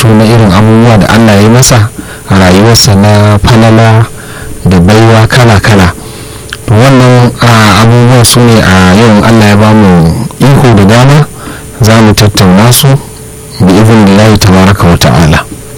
ambato na irin abubuwa da allah ya masa a rayuwarsa na falala da baiwa kala-kala to wannan abubuwan su ne a yau allah ya bamu iko da dama za mu tattauna su bi izin lillahi tabaraka wa ta'ala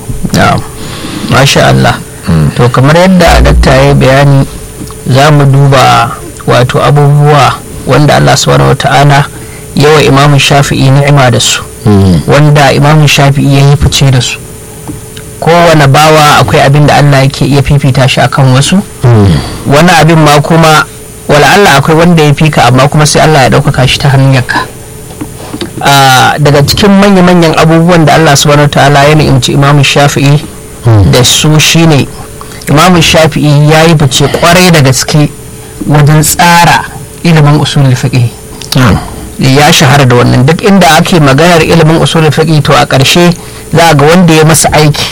masha Allah to kamar yadda dakta ya bayani za mu duba wato abubuwa wanda Allah subhanahu wa ta'ala yawa imamun shafi'i ni'ima da su wanda imamun shafi'i ya yi fice da su kowane bawa akwai abin da Allah yake iya fifita shi akan wasu wani abin ma kuma wala Allah akwai wanda ya fika amma kuma sai Allah ya ɗaukaka shi ta hanyarka daga cikin manya-manyan abubuwan da Allah subhanahu ta'ala ya ni'imci imamu shafi'i da su shine imamu shafi'i ya yi fice kwarai da gaske wajen tsara ilimin usulul fiqh ya shahara da wannan duk inda ake maganar ilimin usulul fiqh to a ƙarshe za ga wanda ya masa aiki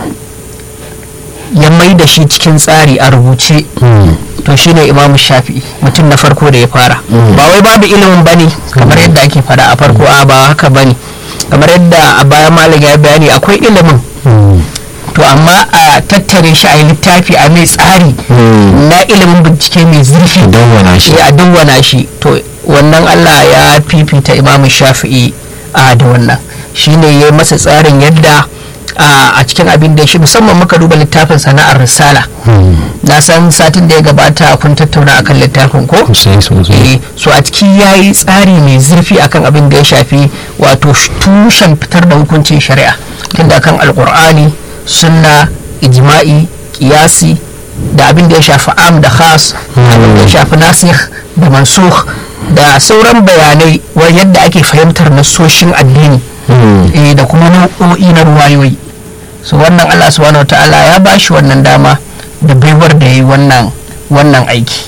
ya mai da shi cikin tsari a rubuce to shine imam shafi'i mutum na farko da ya fara ba wai babu ilimin bane kamar yadda ake fada a farko a ba haka bane kamar yadda a baya malam ya bayani akwai ilimin to amma a tattare shi a littafi a mai tsari na ilimin bincike mai zurfi a dawwana shi to wannan allah ya fifita imam shafi'i a da wannan shine ya masa tsarin yadda a cikin abin da shi musamman muka duba littafin sana'ar risala na san satin da ya gabata kun tattauna akan littafin ko so a ciki ya yi tsari mai zurfi akan abin da ya shafi wato tushen fitar da hukuncin shari'a tunda kan alkur'ani sunna ijma'i kiyasi da abin da ya shafi am da khas abin da ya shafi nasikh da mansukh da sauran bayanai yadda ake fahimtar nasoshin addini da kuma nau'o'i na ruwayoyi so wannan allah subhanahu wa ta'ala ya ba shi wannan dama da baiwar da ya yi wannan aiki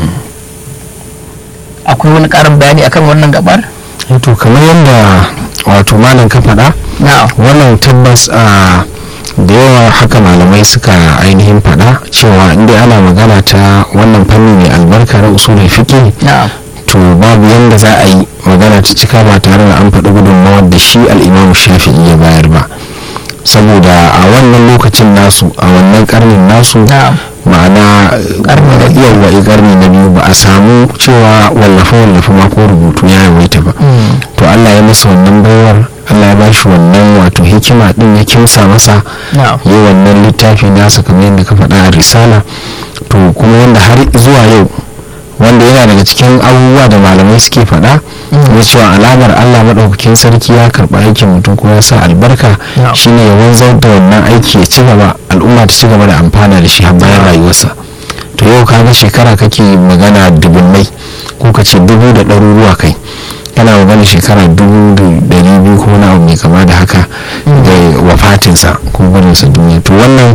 akwai wani karin bayani akan wannan gabar to kamar yadda wato malam ka faɗa wannan tabbas a da yawa haka malamai suka ainihin faɗa cewa inda ana magana ta wannan fanni mai albarka na usulul fiqh to babu yadda za a yi magana ta cika ba tare da an faɗi gudunmawar da shi al'imamu shafi'i ya bayar ba saboda a wannan lokacin nasu a wannan karnin nasu ma'ana yawa karni na biyu ba a samu cewa wallafe wallafe ma ko rubutu ya yawaita ba to allah ya masa wannan baiwar allah ya bashi wannan wato hikima din ya kimsa masa yi wannan littafi nasa kamar yadda ka faɗa a risala to kuma yadda har zuwa yau wanda yana daga cikin abubuwa da malamai suke faɗa na cewa alamar allah maɗaukakin sarki ya karɓi aikin mutum kuma ya sa albarka shine ya wanzar da wannan aiki ya ci gaba al'umma ta ci gaba da amfana da shi har bayan rayuwarsa to yau kaga shekara kake magana dubunnai ko ka ce dubu da ɗaruruwa kai kana magana shekara dubu da ɗari biyu ko na abu mai kama da haka da wafatinsa ko gudunsa duniya to wannan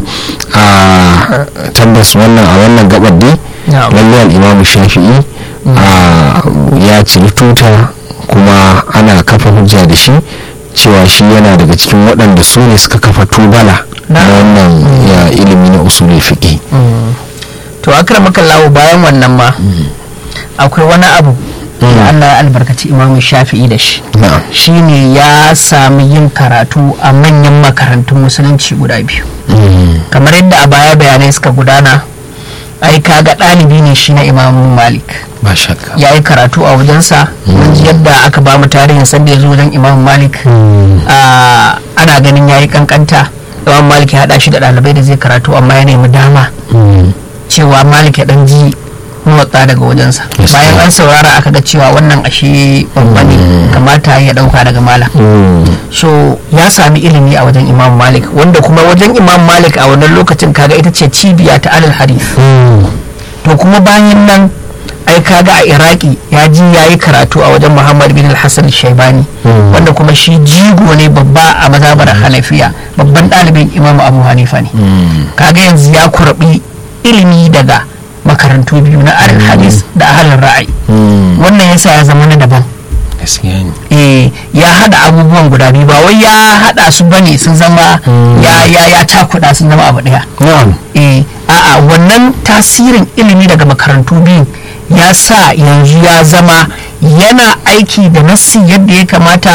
a tabbas wannan a wannan gabar dai lallai al'imamu shafi'i ya ciri tuta kuma ana kafa hujja da shi cewa shi yana daga cikin waɗanda su ne suka kafa tubala na wannan ya ilimi na usulul fiqh to akramaka lawo bayan wannan ma akwai wani abu da Allah ya albarkaci imamu shafi'i da shi shine ya sami yin karatu a manyan makarantun musulunci guda biyu kamar yadda a baya bayanai suka gudana ai kaga ɗalibi ne shi na imamu malik ya yi karatu a wajensa ji yadda aka ba mu tarihin sanda ya zo wajen imamu malik ana ganin ya yi kankanta imamu malik ya haɗa shi da ɗalibai da zai karatu amma ya nemi dama cewa malik ya ɗan ji motsa daga wajensa bayan an saurara aka ga cewa wannan ashe babba ne kamata ya dauka daga malam so ya sami ilimi a wajen imam malik wanda kuma wajen imam malik a wannan lokacin kaga ita ce cibiya ta alal hadith to kuma bayan nan ai kaga a iraki ya ji ya yi karatu a wajen muhammad bin al-hassan shaibani wanda kuma shi jigo ne babba a mazhabar hanafiya babban ɗalibin imam abu hanifa ne kaga yanzu ya kurbi ilimi daga makarantu biyu na arin hadis da ahalin ra'ayi wannan yasa ya zama na daban eh ya hada abubuwan guda biyu ba wai ya hada su bane sun zama ya ya ya takuda sun zama abu daya eh a'a wannan tasirin ilimi daga makarantu biyu ya sa yanzu ya zama yana aiki da nassi yadda ya kamata